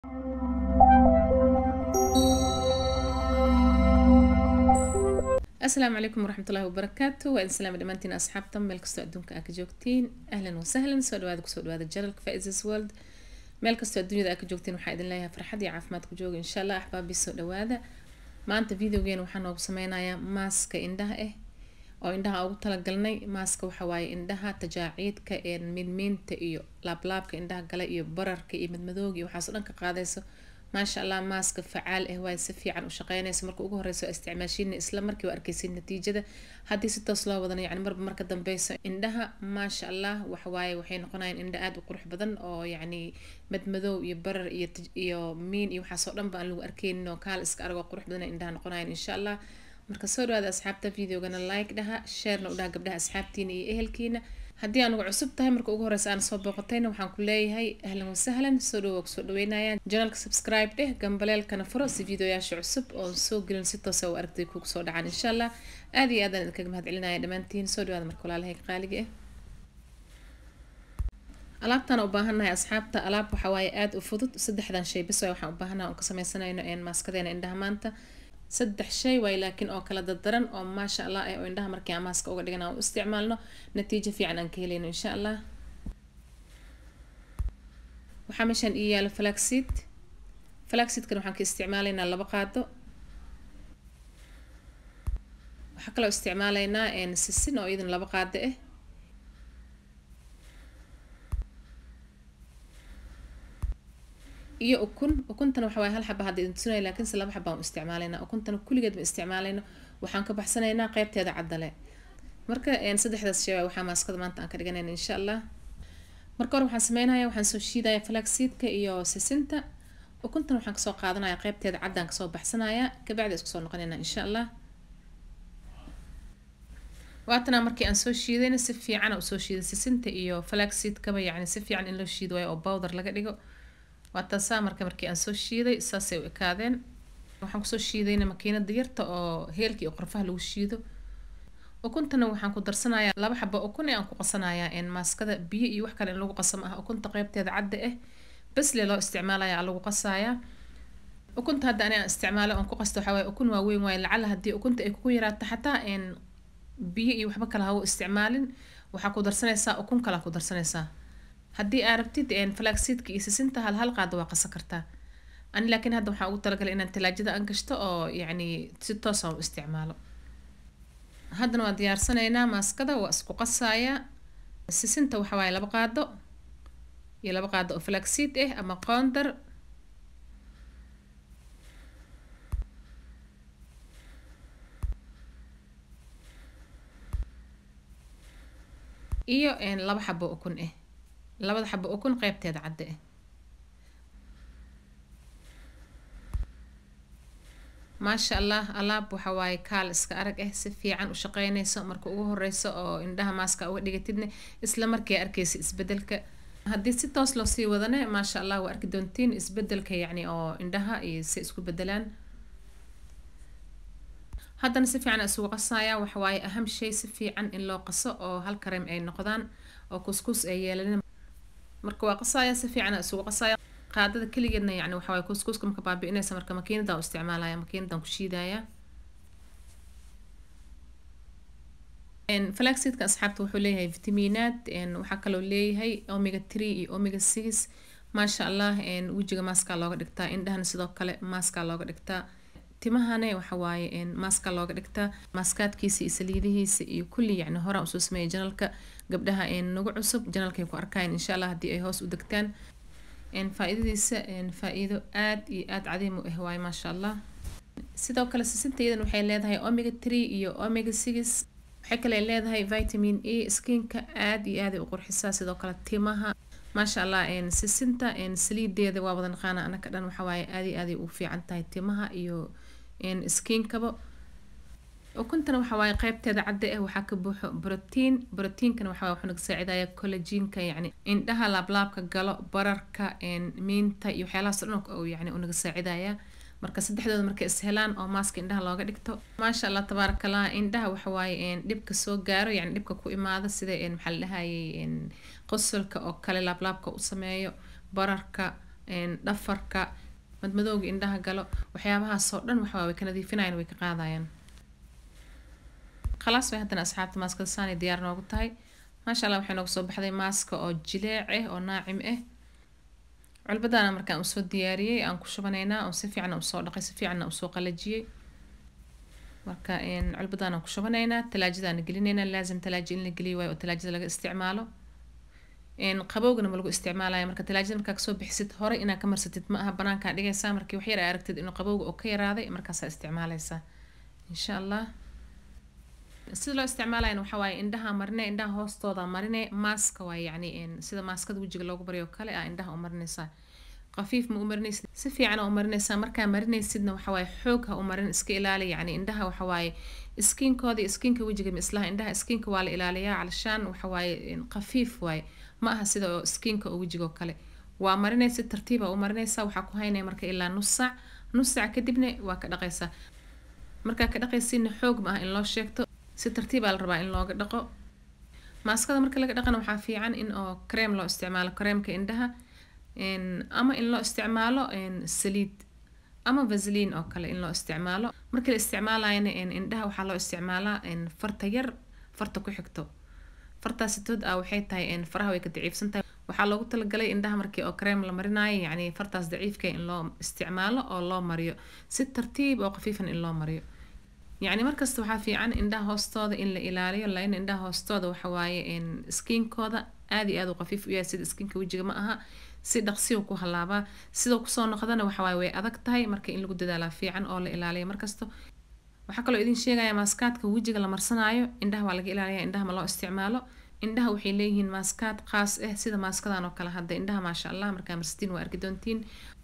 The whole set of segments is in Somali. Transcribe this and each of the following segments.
asalaamu calaykum waraxmatullaahi wabarakaatu waa idin salaama dhammaantiin asxaabta meel kastoo adduunka aa ka joogtiin ahlan wasahlan soo dhawaada kusoo dhawaada janalka faisas world meel kastoo adduunyada aa ka joogtiin waxaa idin leeyahay farxad iyo caafimaad ku jooga insha allah axbaabii soo dhawaada maanta videogeena waxaa noogu sameynayaa maaska indhaha ah oo indhaha ugu talagalnay maaska waxa waaye indhaha tajaaciidka ee midmiinta iyo laablaabka indhaha gale iyo bararka iyo madmadooga iyo waxaas o dhan ka qaadayso maasha allah maaska facaal ah waay si fiican u shaqeynaysa marka ugu horeyso isticmaashiina isla markii waa arkeysin natiijada haddii si toos loo wadana yani marba marka dambeyso indhaha maasha allah waxawaaye waxay noqonayaan indha aada u qurux badan oo yacni madmadow iyo barar iyo iyo miin iyo waxaasoo dhan ba aan lagu arkeynin oo kaal iska aragoo qurux badan indhaha noqonayan insha allah marka soo dhawaada asxaabta videogana like dhaha sharena u dhaha gabdhaha asxaabtiina iyo ehelkiina haddii aan ugu cusub tahay marka ugu horeysa aan soo booqatayna waxaan ku leeyahay ahlan wasahlan soo dhawoa kusoo dhaweynaya janalka subscribe dheh gambaleelkana furo si videoyaasha cusub oon soo gelin si toosa u aragtay kugu soo dhacaan insha allah aada iyo aadaan idinkaga mahad celinaya dhammaantiin soo dhawaada marka walaalahay qaaliga ah alaabtaan u baahannahay asxaabta alaab waxaa waaye aada u fudud saddexdan shay bis waay waxaan u baahannaha oon ka sameysanayno een maaskadeena indhaha maanta saddex shay waay laakiin oo kala dardaran oo maasha allah ah oo indhaha markii aan maaska uga dhigan aan u isticmaalno natiijo fiican aan ka helayno insha allah waxaa meeshaan ii yaalo flaxseed flaxseedkan waxaan ka isticmaalaynaa laba qaado waxaa kaloo isticmaalaynaa sisin oo iyadan laba qaado ah iyo ukun ukuntana waxa waye hal xaba hadda idin tusinaya laakiinse laba xaba aan u isticmaalaynaa ukuntana kulligeed ma isticmaalayno waxaan ka baxsanaynaa qeybteeda caddale marka saddexdaas shay waxaa maaskada maanta aan ka dhiganayna insha allah marka hore waxaan sameynaya waxaan soo shiidaya flaxseedka iyo sisinta ukuntana waxaan kasoo qaadanaya qeybteeda caddaan kasoo baxsanaya kabacdi isku soo noqonayna insha allah waatana markii aan soo shiidayna si fiican usoo shiiday sisinta iyo flaxseedkaba yacni si fiican in loo shiido waayo oo bowder laga dhigo waa taasaa marka markii aan soo shiiday saasay u ekaadeen waxaan kusoo shiidayna makiinada yarta oo heelka iyo qorfaha lagu shiido ukuntana waxaan ku darsanayaa laba xabo ukun ee aan ku qasanayaa maaskada biyo iyo wax kale in lagu qasam ah ukunta qeybteeda cadda ah basle loo isticmaalaya lagu qasayaa ukunta hadda ani aan isticmaalo oon ku qasto waxaa waye ukun waaweyn waaye lacala haddii ukunta ay kugu yaraato xataa biyo iyo waxba kale ha u isticmaalin waxaa ku darsanaysaa ukun kale ku darsanaysaa haddii aa rabtid flaxseedka iyo sisinta hal hal qaado waa qasan kartaa ani laakiin hadda waxaan ugu talagalay inaan talaajada aan gashto oo yacni si toos aan u isticmaalo haddana waan diyaarsanaynaa maaskada waa isku qasaaya sisinta waxa waaye laba qaado iyo laba qaado oo flaxseed ah ama qoondar iyo laba xabo ukun ah labada xabo ukun qeybteeda cadde ah maasha allah alaab waxa waaye kaal iska arag ah si fiican u shaqeynayso marka ugu horeyso oo indhaha maaska uga dhigatidna isla markii arkeysa isbedelka haddii si toos loo sii wadane maasha allah waa arki doontiin isbedelka yacni oo indhaha iyo si isku bedelaan haddana si fiican isugu qasaya waxa waaye aham shay si fiican in loo qaso oo hal kareem ay noqdaan oo kuskus ay yeelanin marka waa qasaya si fiican isugu qasaya qaadada keligeedna yani waxa waaye kuskuska marka baabi'inaysa marka makiinada u isticmaalaya makiinadan ku shiidaya flaxseedka asxaabta wuxuu leeyahay vitamiinaad waxaa kaloo leeyahay omega three iyo omega six maasha allah wejiga maaskaa looga dhigtaa indhahana sidoo kale maaskaa looga dhigtaa timahane waxa waaye maaska looga dhigtaa maaskaadkiisa iyo saliidihiisa iyo kulli yacni horaan usoo sameeyay janalka gabdhaha nagu cusub janalkay ku arkayan insha allah haddii ay hoos u degtaan faa-idadiisa faa-iido aad iyo aada cadiim u ah waaye maasha allah sidoo kale sisinta iyadan waxay leedahay omega three iyo omega six waxay kale leedahay vitamin e skinka aada iyo aaday u qurxisaa sidoo kale timaha maasha allah sisinta saliideeda waa wada naqaana anaka dhan waxa waaye aada iyo aaday u fiican tahay timaha iyo skinkaba ukuntana waxa waaye qeybteeda cadda ah waxaa ka buuxo brotiin brotiinkana waxa waye wuxuu naga saacidaya collagenka yacni indhaha laablaabka galo bararka miinta iyo waxyaalahaas dhan oo yacni uu naga saacidaya marka saddexdooda markay is helaan oo maaska indhaha looga dhigto maasha allah tabaaraka allah indhaha waxa waaye dhibka soo gaaro yacni dhibka ku imaada sida maxaa la dhahayay qosolka oo kale laablaabka u sameeyo bararka dhafarka madmadowga indhaha galo waxyaabahaas oo dhan waxaa way ka nadiifinayaan way ka qaadayaan khalaas way haddana asxaabta maaskada saanay diyaar noogu tahay maasha allah waxay noogu soo baxday maaska oo jileec ah oo naacim ah culbadaana markaan usoo diyaariyey aan ku shubanaynaa oo si fiican usoo dhaqay si fiicanna usoo qalajiyey marka culbadaan aan ku shubanaynaa talaajadaana gelinaynaa laazim talaaja in la geliyo waayo oo talaajada laga isticmaalo qabowgana ma lagu isticmaalaya marka talaajada markaa kasoo bixisid hore inaa ka marsatid ma aha banaankaa dhigaysaa markii waxyar aa aragtid inuu qabowga oo ka yaraaday markaasaa isticmaaleysaa insha allah sida loo isticmaalayana waxaa waaye indhaha marine indhaha hoostooda marine maaska waaye yacni sida maaskada wejiga loogu baryo kale ah indhaha u marinaysaa qafiif ma u marinaysid si fiican u marinaysaa markaa marinaysidna waxa waaye xoog ha u marin iska ilaali yacni indhaha waxa waaye iskiinkooda iyo iskiinka wejiga ma islaha indhaha iskiinka waa la ilaaliyaa calashaan waxa waaye qafiif waaye ma aha sida oo iskiinka oo wejiga oo kale waa marinaysid tartiiba u marinaysaa waxaa ku haynaya marka ilaa nus saac nus saac kadibna waa ka dhaqaysaa markaa ka dhaqaysidna xoog ma ah in loo sheegto si tartiibaa la rabaa in looga dhaqo maaskada marka laga dhaqana waxaa fiican in oo kareem loo isticmaalo kareemka indhaha ama in loo isticmaalo saliid ama vasliin oo kale in loo isticmaalo markii la isticmaalayana indhaha waxaa loo isticmaalaa farta yar farta ku xigto fartaasitood ah waxay tahay faraha way ka daciifsan tahay waxaa loogu talagalay indhaha markii oo kareem la marinayo yacni fartaas daciifka in loo isticmaalo oo loo mariyo si tartiib oo khafiifan in loo mariyo yacni markasta waxaa fiican indhaha hoostooda in la ilaaliyo lain indhaha hoostooda waxa waaye skiinkooda aad iyo aad u qafiif u yahay sida skiinka wejiga ma aha si dhaqsiyu ku halaabaa sidoo kusoo noqdana waxawaaye way adag tahay marka in lagu dadaalaa fiican oo la ilaaliyo markasto waxaa kaloo idin sheegaya maaskaadka wejiga la marsanaayo indhaha waa laga ilaaliya indhaha ma loo isticmaalo indhaha waxay leeyihiin maaskaad qaas ah sida maaskadan oo kale hadda indhaha maasha allah markaa marsatiin waa arki doontiin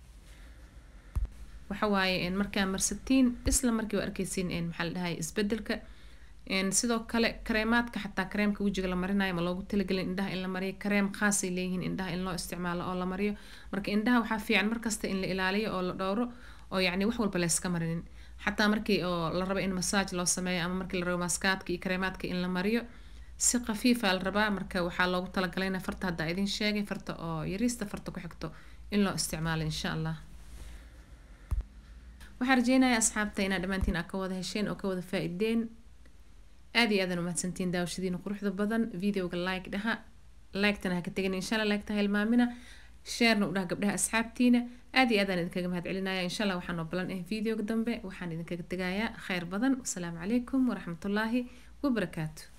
waxa waaye markaa marsatiin isla markii waa arkeysiin maxaa la dhahay isbedelka sidoo kale kareemaadka xataa kareemka wejiga la marinayo ma loogu talagelin indhaha in la mariyo kareem khaasay leeyihiin indhaha in loo isticmaalo oo la mariyo marka indhaha waxaa fiican markasta in la ilaaliyo oo la dhowro oo yacni wax walba layska marinin xataa markii oo la rabo in masaaj loo sameeyo ama markii la rabo maaskaadka iyo kareemaadka in la mariyo si khafiifa la rabaa marka waxaa loogu talagalayna farta hadda idin sheegay farta oo yariista farta ku xigto in loo isticmaalo insha allah waxaan rajeynayaa asxaabta inaad dhammaantiin aad ka wada hesheen oo ka wada faa-ideen aada iyo aadan umahadsantiin daawashadiina quruxda badan videoga like dhaha like-tana ha ka tegin insha allah like-ta ha hilmaamina sheerna u dhaha gabdhaha asxaabtiina aada iyo aadaan idinkaga mahad celinaya insha allah waxaan oo balan ah videoga dambe waxaan idinkaga tegayaa kheyr badan wasalaamu calaykum waraxmatullaahi wabarakaatu